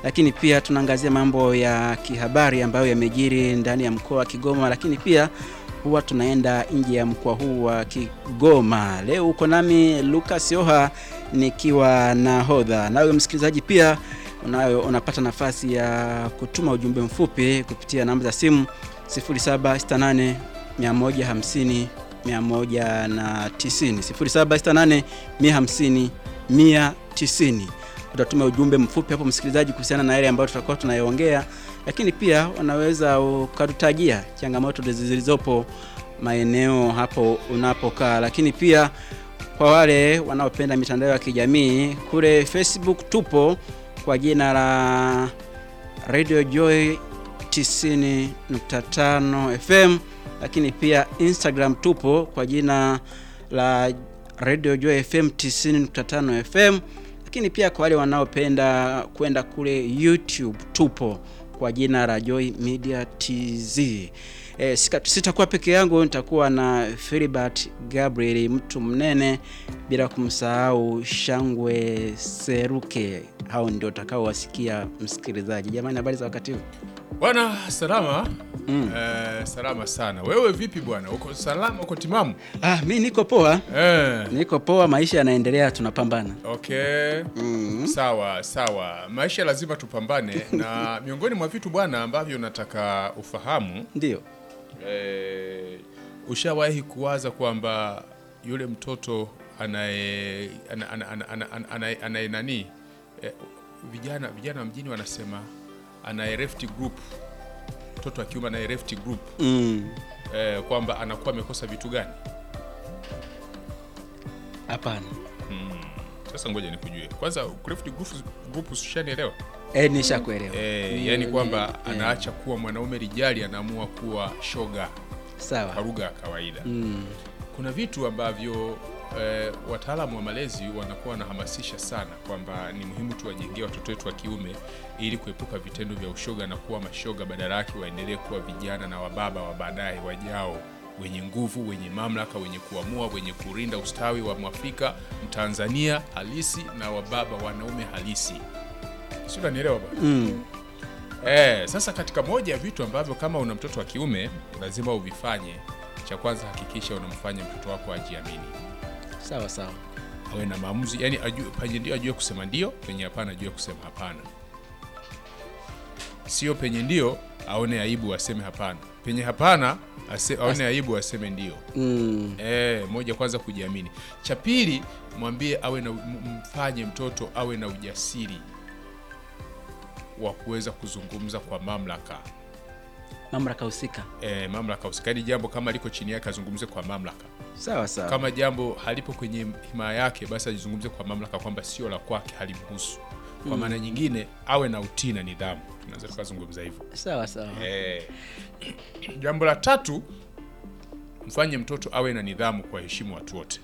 lakini pia tunaangazia mambo ya kihabari ambayo yamejiri ndani ya mkoa wa Kigoma, lakini pia huwa tunaenda nje ya mkoa huu wa Kigoma. Leo uko nami Lucas Yoha nikiwa nahodha. Nawe msikilizaji pia unayo unapata nafasi ya kutuma ujumbe mfupi kupitia namba za simu 0768 150 190 0768 150 190. Utatuma ujumbe mfupi hapo msikilizaji, kuhusiana na yale ambayo tutakuwa tunayoongea, lakini pia unaweza ukatutajia changamoto zilizopo maeneo hapo unapokaa, lakini pia kwa wale wanaopenda mitandao ya kijamii kule Facebook tupo kwa jina la Radio Joy 90.5 FM, lakini pia Instagram tupo kwa jina la Radio Joy FM 90.5 FM, lakini pia kwa wale wanaopenda kwenda kule YouTube tupo kwa jina la Joy Media TZ. E, sitakuwa peke yangu, nitakuwa na Philibert Gabriel mtu mnene, bila kumsahau Shangwe Seruke. Hao ndio utakaowasikia msikilizaji. Jamani, habari za wakati huu bwana? Salama mm. Eh, salama sana. Wewe vipi bwana, uko salama? Uko timamu? Ah, mi niko poa eh. Niko poa, maisha yanaendelea, tunapambana. Okay mm. Sawa sawa, maisha lazima tupambane na miongoni mwa vitu bwana ambavyo nataka ufahamu ndio Eh, ushawahi kuwaza kwamba yule mtoto anaye anaye anaye nani eh, vijana vijana mjini wanasema anaye left group, mtoto wa kiume anaye left group mm. eh, kwamba anakuwa amekosa vitu gani? Hapana. Hmm. Sasa ngoja nikujue kwanza, left group group ushanielewa? Eh, nishakuelewa. Eh, yani kwamba eh, anaacha kuwa mwanaume rijali, anaamua kuwa shoga. Sawa. Kwa lugha ya kawaida. Mm. Kuna vitu ambavyo eh, wataalamu wa malezi wanakuwa wanahamasisha sana kwamba ni muhimu tuwajengee watoto wetu wa kiume ili kuepuka vitendo vya ushoga na kuwa mashoga, badala yake waendelee kuwa vijana na wababa wa baadaye wajao wenye nguvu, wenye mamlaka, wenye kuamua, wenye kurinda ustawi wa Mwafrika Mtanzania halisi na wababa wanaume halisi. Si unanielewa bwana? Mm. Eh, sasa katika moja ya vitu ambavyo kama una mtoto wa kiume lazima uvifanye, cha kwanza hakikisha unamfanya mtoto wako ajiamini. Sawa sawa. Awe na maamuzi, yani ajue penye ndio ajue kusema ndio, penye hapana ajue kusema hapana. Sio penye ndio aone aibu aseme hapana, penye hapana ase, aone aibu aseme ndio. Mm. Eh, moja kwanza kujiamini. Cha pili mwambie awe na mfanye mtoto awe na ujasiri wa kuweza kuzungumza kwa mamlaka mamlaka husika. E, mamlaka husika, yaani jambo kama liko chini yake azungumze kwa mamlaka. Sawa sawa. Kama jambo halipo kwenye himaya yake, basi azungumze kwa mamlaka kwamba sio la kwake, halimhusu. Kwa maana mm. nyingine awe na utii na nidhamu, tunaweza tukazungumza hivyo. Sawa sawa. E, jambo la tatu, mfanye mtoto awe na nidhamu, kwa heshimu watu wote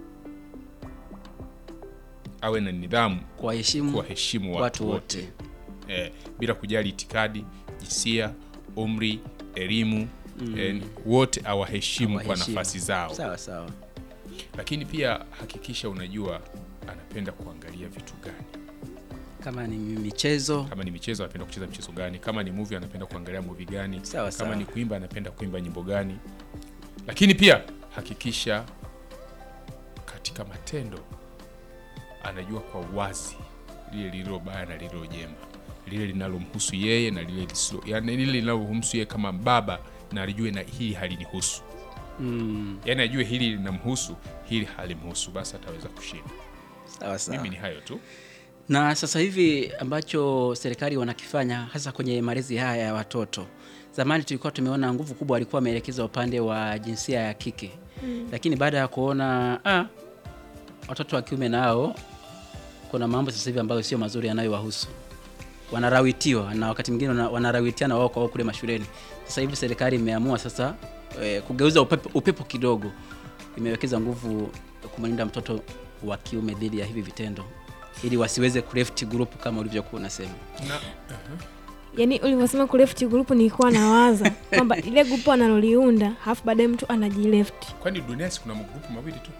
awe na nidhamu, kwa heshimu kwa heshimu watu, watu wote, wote. Eh, bila kujali itikadi, jinsia, umri, elimu mm. eh, wote awaheshimu kwa nafasi zao. Sawa sawa. Lakini pia hakikisha unajua anapenda kuangalia vitu gani. Kama ni michezo, Kama ni michezo anapenda kucheza mchezo gani? Kama ni movie anapenda kuangalia movie gani? Sawa, Kama sawa. ni kuimba anapenda kuimba nyimbo gani? Lakini pia hakikisha katika matendo anajua kwa uwazi lile lililo baya na lililo jema, lile linalomhusu yeye na lile lisilo, yani lile linalomhusu yeye kama baba, na alijue na hili halinihusu. mm. Yani ajue hili linamhusu, hili halimhusu, basi ataweza kushinda. Sawa sawa. Mimi ni hayo tu. Na sasa hivi ambacho serikali wanakifanya hasa kwenye malezi haya ya watoto, zamani tulikuwa tumeona nguvu kubwa walikuwa wameelekeza upande wa jinsia ya kike mm. Lakini baada ya kuona ah, watoto wa kiume nao kuna mambo sasa hivi ambayo sio mazuri yanayowahusu, wanarawitiwa na wakati mwingine wana- wanarawitiana wao kwa wao kule mashuleni. Sasa hivi serikali imeamua sasa eh, kugeuza upepo, upepo kidogo, imewekeza nguvu kumlinda mtoto wa kiume dhidi ya hivi vitendo ili wasiweze kuleft group kama ulivyokuwa unasema. Na, Yaani ulivyosema ku left group nilikuwa nawaza kwamba ile group analoliunda halafu baadaye mtu anajileft. kwani dunia si kuna magrupu mawili tu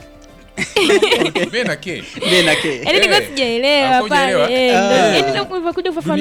B na K. Mimi na ke Yaani nilikuwa Eh, sijaelewa hakujaelewa? pale. Eh, Ah. ndio- yaani ndio ulivyokuja kufafanua